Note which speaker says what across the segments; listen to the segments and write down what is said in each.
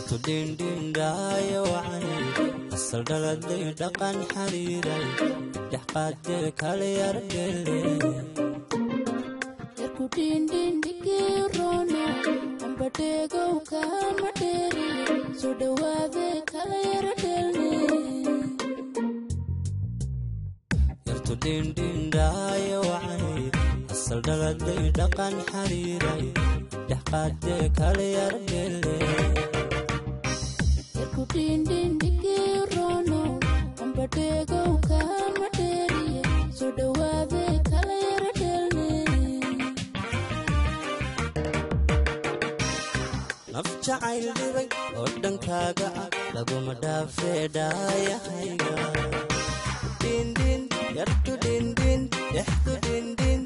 Speaker 1: yartu dhindhindhaayo wacay asal dhaladay dhaqan xariiray dhex qaadee kale yardhele
Speaker 2: yarku dhindhindhigirono ambadheegow kaan ma dheeri soo dhowaade kala yara dhelne
Speaker 1: yartu dhindhindhaayo wacay asal dhaladay dhaqan xariiray dhex qaadee kale yardhele
Speaker 2: yarku dhindhindhigirono ambadheegow kaan ma dheeri soo dhowaade kala yara dhelne
Speaker 1: naf jacayl dhibay oo dhankaaga ah laguma dhaafee dhaayahayga dhindhin yartu dhindhin dhexdu dhindhin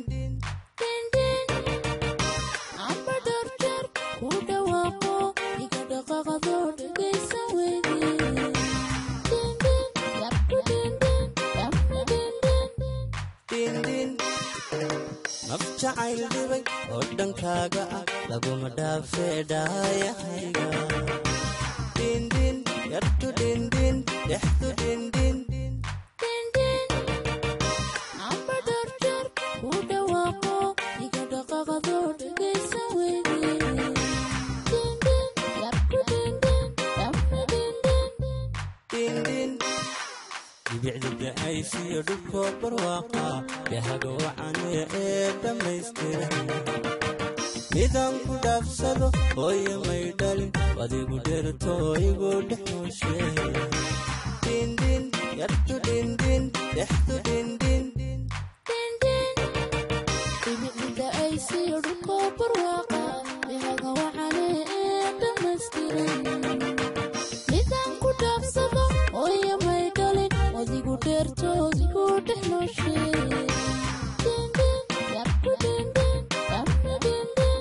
Speaker 2: amba dharjar ku dhawaaqo iga dhaqaqado dhegaysan weydi dindin yarku dindin dhamma dindin
Speaker 1: dhindhin naf jacayl dhibay oo dhankaaga ah laguma dhaafee dhaayahayga dhindhin yartu dhindhin dhexdu dhindhin
Speaker 2: dindin amba dharjar ku dhawaaqo iga dhaqaqado dhegaysan weydi dindin yarku dindin dhamma dindin
Speaker 1: dhindhin dhibicda da'aysiyo dhulkoo barwaaqa dhahaga wacane ee dhammaystiran midaan ku dhaafsado hooyo may dhalin adigu dherto igu dhex nooshe dhindhin yartu dhindhin dhexdu dhindhin
Speaker 2: dindin dhibicda ay siyo dhulkoo barwaaqa dhahaga wacane ee dhammaystiran midaan ku dhaafsado hooyo may dhalin odigu dheerto odigu dhex nooshe dindin yarku dindin dhamma dindin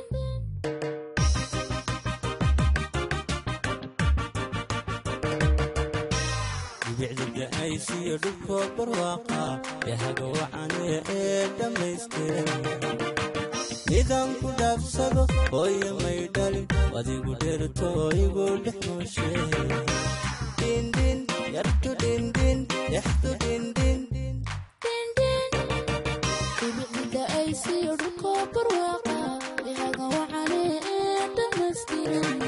Speaker 1: dhibicda da'aysiyo dhulkoo barwaaqa dhahaga wacane ee dhammaystiran midaan ku dhaafsado hooyo may dhalin adigu dherto igu dhex nooshe dhindhin yartu dhindhin dhexdu dhindhin
Speaker 2: dindin dhibicda ay siyo dhulkoo barwaaqa dhahaga wacane ee dhammaystiran